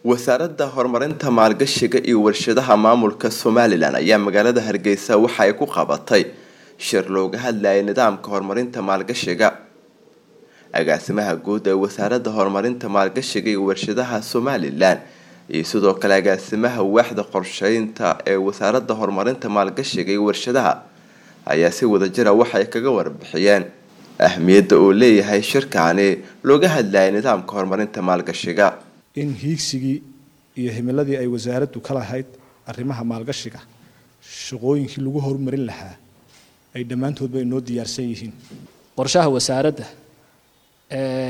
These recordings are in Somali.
wasaaradda horumarinta maalgashiga iyo warshadaha maamulka somalilan ayaa magaalada hargeysa waxa ay ku qabatay shir looga hadlayay nidaamka horumarinta maalgashiga agaasimaha guud ee wasaaradda horumarinta maalgashiga iyo warshadaha somalilan iyo sidoo kale agaasimaha waaxda qorsheynta ee wasaaradda horumarinta maalgashiga iyo warshadaha ayaa si wadajira waxay kaga warbixiyeen ahmiyadda uu leeyahay shirkaani looga hadlayay nidaamka horumarinta maalgashiga in hiigsigii iyo himiladii ay wasaaraddu ka lahayd arrimaha maalgashiga shaqooyinkii lagu horumarin lahaa ay dhammaantoodba inoo diyaarsan yihiin qorshaha wasaaradda ee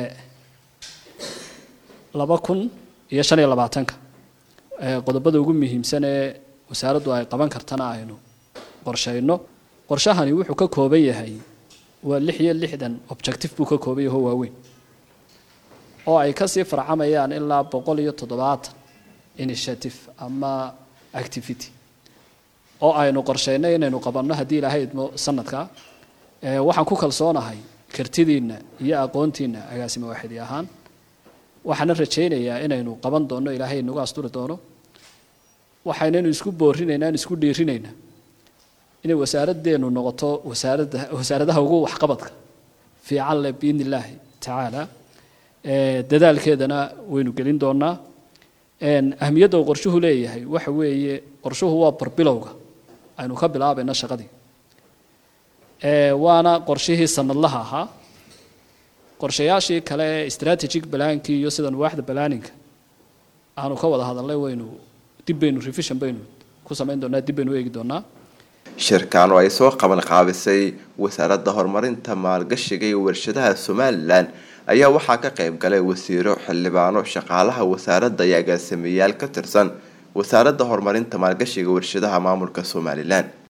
laba kun iyo shan iyo labaatanka qodobada ugu muhiimsan ee wasaaraddu ay qaban kartana aynu qorshayno qorshahani wuxuu ka kooban yahay waa lix iyo lixdan objective buu ka kooban yaho waaweyn oo ay kasii farcamayaan ilaa boqol iyo toddobaatan initiative ama activity oo aynu qorsheynay inaynu qabanno haddii ilaahay idmo sanadka waxaan ku kalsoonahay kartidiinna iyo aqoontiinna agaasimo waaxidi ahaan waxaana rajaynayaa inaynu qaban doonno ilaahay inagu asturi doono waxaynaynu isku boorinaynaa isku dhiirinaynaa inay wasaaraddeenu noqoto wasaaradda wasaaradaha ugu waxqabadka fiican leh biidni illaahi tacaala dadaalkeedana waynu gelin doonaa ahmiyadda uu qorshuhu leeyahay waxa weeye qorshuhu waa barbilowga aynu ka bilaabayno shaqadii waana qorshihii sanadlaha ahaa qorshayaashii kale ee strategic balaankii iyo sidan waaxda balaaninka aanu ka wada hadalnay waynu dib baynu revision baynu ku samayn doonaa dib baynu eegi doonaa shirkan oo ay soo qaban qaabisay wasaaradda horumarinta maalgashiga iyo warshadaha somalilan ayaa waxaa ka qayb galay wasiiro xildhibaano shaqaalaha wasaaradda iyo agaasimayaal ka tirsan wasaaradda horumarinta maalgashiga warshadaha maamulka somalilan